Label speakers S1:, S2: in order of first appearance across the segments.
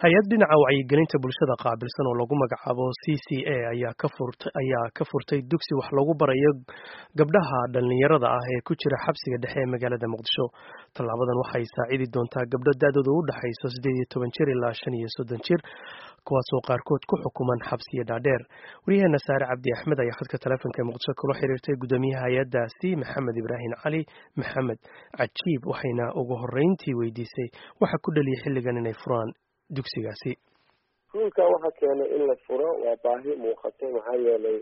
S1: hay-ad dhinaca wacyigelinta bulshada qaabilsan oo lagu magacaabo c c a ayaa ka furtay ayaa ka furtay dugsi wax lagu barayo gabdhaha dhallinyarada ah ee ku jira xabsiga dhexe ee magaalada muqdisho tallaabadan waxay saacidi doontaa gabdho da-dooda u dhexayso siddeed iyo toban jir ilaa shan iyo soddon jir kuwaasoo qaarkood ku xukuman xabsiyo dhaadheer waryaheena saare cabdi axmed ayaa khadka taleefonka ee muqdisho kula xiriirtay guddoomiyaha hay-addaasi maxamed ibraahim cali maxamed cajiib waxayna ugu horreyntii weydiisay waxa ku dhaliyay xilligan inay furaan dugsigaasi
S2: iskuulka waxaa keenay in la furo waa baahi muuqato maxaa yeelay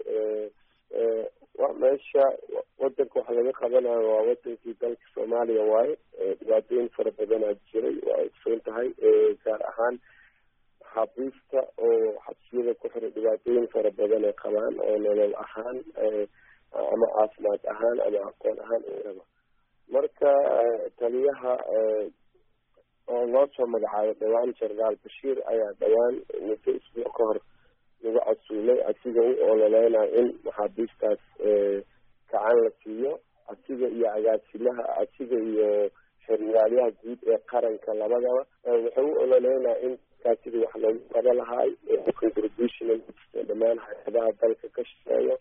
S2: meesha wadanka waxa laga qabanayo waa wadankii dalka soomaaliya waaye dhibaatooyin fara badanaa jiray waa ogsoon tahay gaar ahaan xabiista oo xabsiyada ku xiray dhibaatooyin fara badan ay qabaan oo nolol ahaan ama caafimaad ahaan ama aqoon ahaan raba marka taliyaha oo loo soo magacaabo dhawaan jenaraal bashiir ayaa dhawaan muddo isbuuc ka hor lagu casuulay asiga u ololeynayo in maxaabiistaas gacan la siiyo asiga iyo agaasimaha asiga iyo xeriyaalyaha guud ee qaranka labadaba wuxuu u ololeynaya in dadkaas sidii wax loogu qaba lahaay contribution dhammaan hay-adaha dalka ka shaqeeyo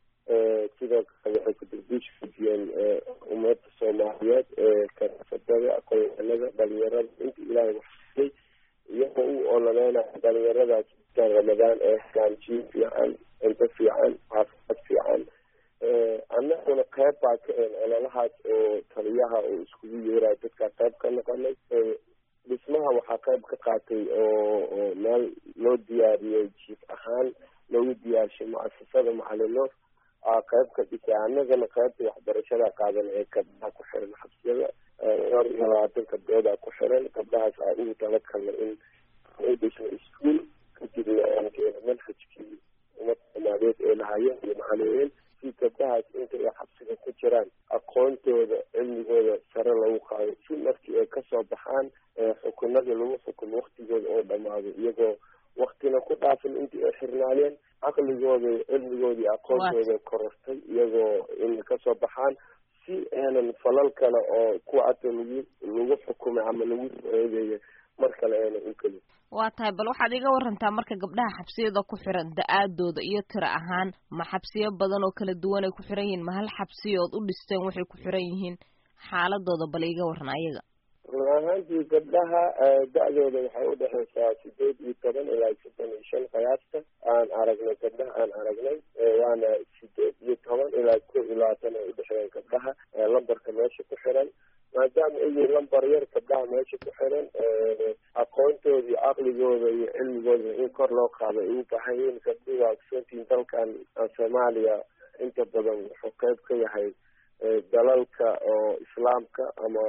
S2: sidoo kale waxay contribution ujiyeen ummadda soomaaliyeed ee karasadada aqoonyahanada dhalinyarada inta ilaahay waxsiyay iyagoo u ololeynaya dhalinyaradaas iskaan ramadaan ee hagaanjiin fiican cunto fiican caafimaad fiican annaguna qeyb baa ka een ololahaas oo taliyaha oo iskugu yeerayo dadkaa qeyb ka noqonay dhismaha waxaa qeyb ka qaatay oo oo meel loo diyaariyey jiif ahaan loogu diyaarshay muasasada macalinoor aa qeyb ka dhisay annagana qeybta waxbarashada qaadan ee gabdhaha ku xiran xabsiyada dhowr iyo labaatan gabdhoodaa ku xiran gabdhahaas aa ugu talagalna in u dhisno iskuol kadibna aan keeno manhajkii ummadda soomaaliyeed ee lahayeen iyo macalimiin si gabdhahaas inta ay xabsiga ku jiraan aqoontooda cilmigooda sare lagu qaado si markii ay kasoo baxaan xukunada lagu xukumo waktigooda oo dhamaado iyagoo waktina ku dhaafin intii ay xirnaayeen caqligooda cilmigooda iyo aqoontooda korortay iyagoo in kasoo baxaan si aanan falal kale oo kuwa ata lagu lagu xukumay ama lagu eedeeyo mar kale aanan u kelin
S3: waa tahay bal waxaad iga warantaa marka gabdhaha xabsiyada ku xiran da-aadooda iyo tiro ahaan ma xabsiyo badan oo kala duwan ay ku xiran yihiin ma hal xabsiyo ood u dhisteen waxay ku xiran yihiin xaaladooda bal iga waran ayaga
S2: run ahaantii gabdhaha da-dooda waxay udhexeysaa sideed iyo toban ilaa soddon iyo shan qiyaasta aan aragnay gabdhaha aan aragnay waana sideed iyo toban ilaa ko iyo labaatan ay udhexeeyeen gabdhaha lambarka meesha ku xiran maadaama ay yihiin lambar yar gabdhaha meesha ku xiran aqoontooda iyo caqligooda iyo cilmigooda in kor loo qaado ay u baahan yihiin gabdhuhu waa ogsoontiin dalkan soomaaliya inta badan wuxuu qeyb ka yahay dalalka oo islaamka ama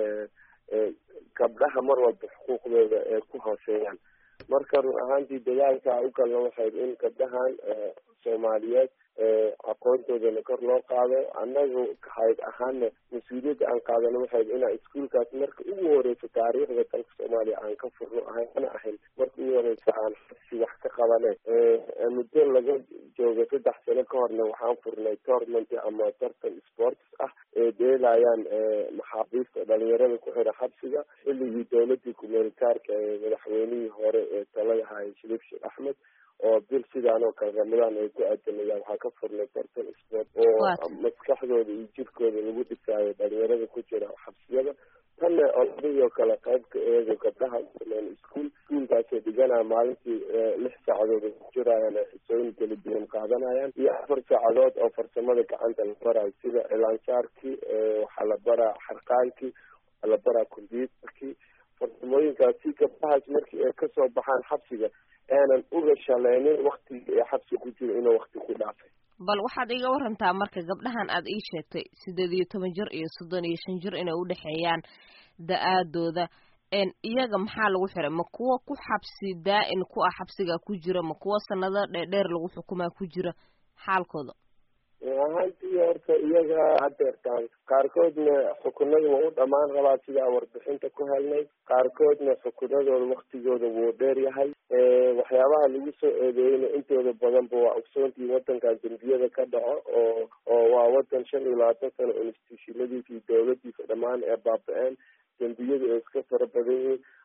S2: gabdhaha mar walba xuquuqdooda ee ku hooseeyaan marka run ahaantii dadaalka u galna waxay in gabdhahan soomaaliyeed aqoontoodana kor loo qaado annagu hayd ahaana mas-uuliyadda aan qaadano waxay inaa iskuolkaas marka ugu horeysa taariikhda dalka soomaaliya aan ka furno ahana ahayn marka ugu horeysa aan si wax ka qabane muddo laga joogo saddex sano ka horna waxaan furnay tournament ama tartan sports ah ee dheelayaan maxaabiista dhalinyarada ku xira xabsiga xilligii dowladii kumeelitaarka ee madaxweynihii hore ee talada hayay shariif sheekh axmed oo bil sidaan oo kale ramadaan ay ku aadanayaan waxaa ka furnay tartan sport oo maskaxdooda iyo jirkooda lagu dhisaayo dhalinyarada ku jira xabsiyada tanna oladii oo kale qaybka eego gabdhaha furneen iskuol iskuolkaasay dhiganaya maalintii lix saacadood ay ku jirayaan xisooyin kala duwan qaadanayaan iyo afar saacadood oo farsamada gacanta la barayo sida cilaansaarkii waxaa la baraa xarqaankii waxaa la baraa combyuterkii farsamooyinkaas si gabdhahaas markii ay kasoo baxaan xabsiga aanan uga shaleynin waktigii ee xabsi ku jiro inuu wakti ku dhaafay
S3: bal waxaad iga warantaa marka gabdhahan aad ii sheegtay sideed iyo toban jir iyo soddon iyo shan jir inay udhexeeyaan da-aadooda iyaga maxaa lagu xiray ma kuwa ku xabsi daa-in ku ah xabsigaa ku jira ma kuwa sanado dheerdheer lagu xukumaa ku jira xaalkooda
S2: ahaantii horta iyaga hadeertaan qaarkoodna xukunada waa u dhamaan rabaa sidaa warbixinta ku helnay qaarkoodna xukunadooda waktigooda wuu dheer yahay waxyaabaha lagu soo eedeeyeyna intooda badanba waa ogsoontii wadankan dembiyada ka dhaco oo oo waa wadan shan iyo labaatan sano institutionadiisa iyo dowladiisa dhammaan ee baaba-een dembiyadu ay iska fara badan yihiin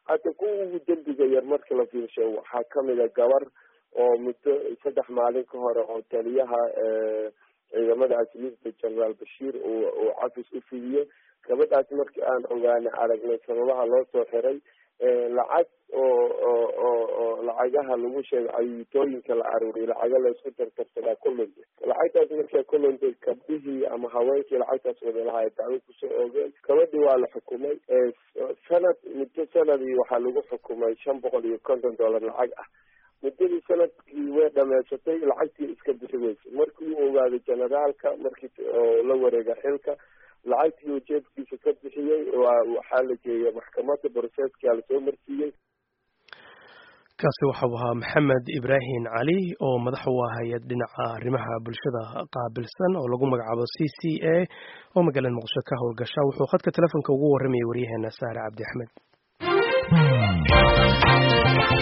S2: hadda kuwa ugu dembiga yar marka la fiirsho waxaa kamid a gabar oo muddo saddex maalin ka hore oo taliyaha ciidamada asliifta generaal bashiir uu uu cafis u fidiyey gabadhaas markii aan ogaanay aragnay sababaha loo soo xiray lacag oo oo oo oo lacagaha lagu sheegay cayitooyinka la aruuriy lacaga laysku tartarsadaa ku luntay lacagtaas markay ku luntay gabdhihii ama haweenkii lacagtaas wadalahaa dacwo kusoo oogeen gabadhii waa la xukumay sanad muddo sanadii waxaa lagu xukumay shan boqol iyo konton dollar lacag ah muddadii sanadkii way dhameysatay lacagtii iska bixi weysay markii uu ogaaday generaalka markii oo la wareega xilka lacagtii uu jeebkiisa ka bixiyey waxaa la geeyay maxkamadda broseeskia lasoo marsiiyey
S1: kaasi waxau ahaa maxamed ibraahim cali oo madax u ah hay-ad dhinaca arrimaha bulshada qaabilsan oo lagu magacaabo c c a oo magaalada muqdisho ka howlgasha wuxuu khadka telefoonka ugu warramayay waryaheena saare cabdi axmed